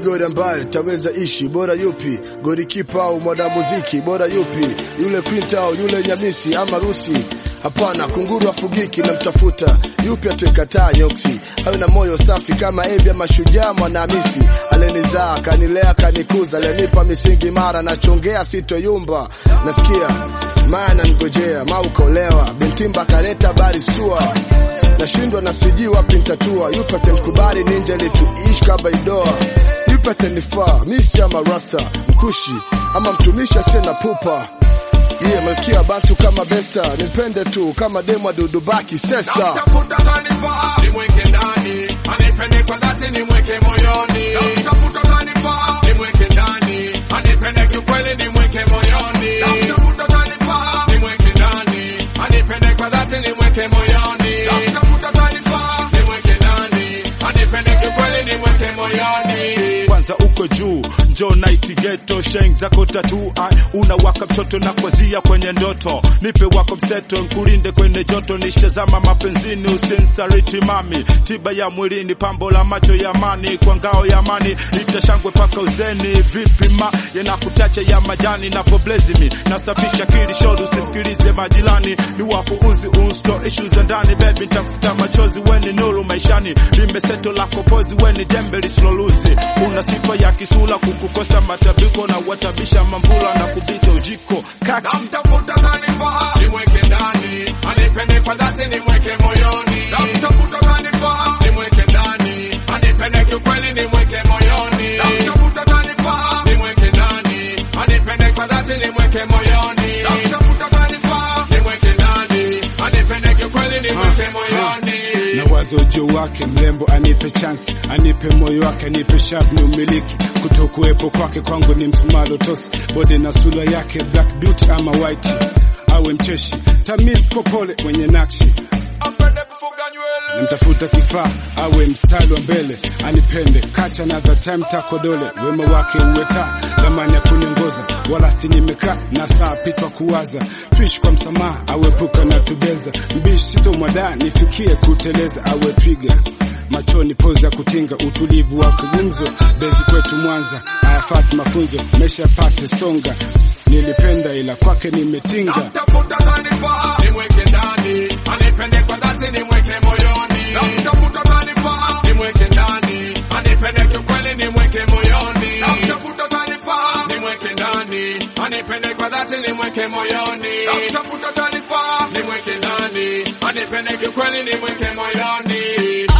gori ambaye taweza ishi bora yupi gorikipa au mwanamuziki bora yupi yule kwinta au yule nyamisi ama rusi hapana kunguru afugiki na mtafuta yupi atuikataa nyoksi awe na moyo safi kama ebi ama shujaa mwanahamisi alenizaa kanilea kanikuza alenipa misingi mara nachongea sitoyumba nasikia maana ngojea maukolewa bintimba kareta bari sua nashindwa na sijui wapi ntatua yupate mkubali ninja lituishi kabaidoa yupate nifaa misi ama rasta mkushi ama mtumishi asiye na pupa iye malkia bantu kama besta nipende tu kama demwa dudubaki sesa Tafuta kanifaa nimweke ndani, anipende kwa dhati nimweke moyoni. Tafuta kanifaa nimweke ndani, anipende kiukweli nimweke moyoni. Tafuta kanifaa nimweke ndani, anipende kwa dhati nimweke moyoni. Tafuta kanifaa nimweke ndani, anipende kiukweli nimweke moyoni. kwanza uko juu njo night ghetto sheng zako tatu ai unawaka mtoto na kwazia kwenye ndoto nipe wako mseto nkulinde kwenye joto nishazama mapenzini usinsariti mami tiba ya mwilini pambo la macho ya mani kwa ngao ya mani itashangwe paka uzeni vipi ma yanakutacha ya majani napoblezimi nasafisha kili shodu usisikilize majirani ni wapo uzi unsto ishu za ndani bebi ntafuta machozi weni nuru maishani limeseto lako pozi weni jembe lisiloluzi una sifa ya kisula kukukosa matabiko na watabisha mamvula na kupita ujiko kaksi Namtafuta kanifaa nimweke ndani, anipende kwa dhati nimweke moyoni. Namtafuta kanifaa nimweke ndani, anipende kiukweli nimweke moyoni. Namtafuta kanifaa nimweke ndani, anipende kwa dhati nimweke moyoni. Namtafuta kanifaa nimweke ndani, anipende kiukweli nimweke moyoni. na wazo ujio wake mrembo anipe chance anipe moyo wake anipe shavu ni umiliki kutokuwepo kwake kwangu ni msumalo tosi bode na sura yake black beauty ama white awe mcheshi tamis popole mwenye nakshi Apende kufuga nywele. mtafuta kifaa awe mstari wa mbele anipende kacha na the time takodole wema wake uwe taa lamani ya kuniongoza wala si nimekaa na saa pitwa kuwaza tuishi kwa msamaha awepuka na tubeza mbishi sitomwada nifikie kuteleza awe twiga machoni pozi ya kutinga utulivu wa kugumzo bezi kwetu mwanza ayafati mafunzo mesha pate songa nilipenda ila kwake nimetinga Namtafuta kanifaa nimweke ndani, anipende kwa dhati nimweke moyoni. Namtafuta kanifaa nimweke ndani, anipende kiukweli nimweke moyoni. Namtafuta kanifaa nimweke ndani, anipende kwa dhati nimweke moyoni. Namtafuta kanifaa nimweke ndani, anipende kiukweli nimweke moyoni.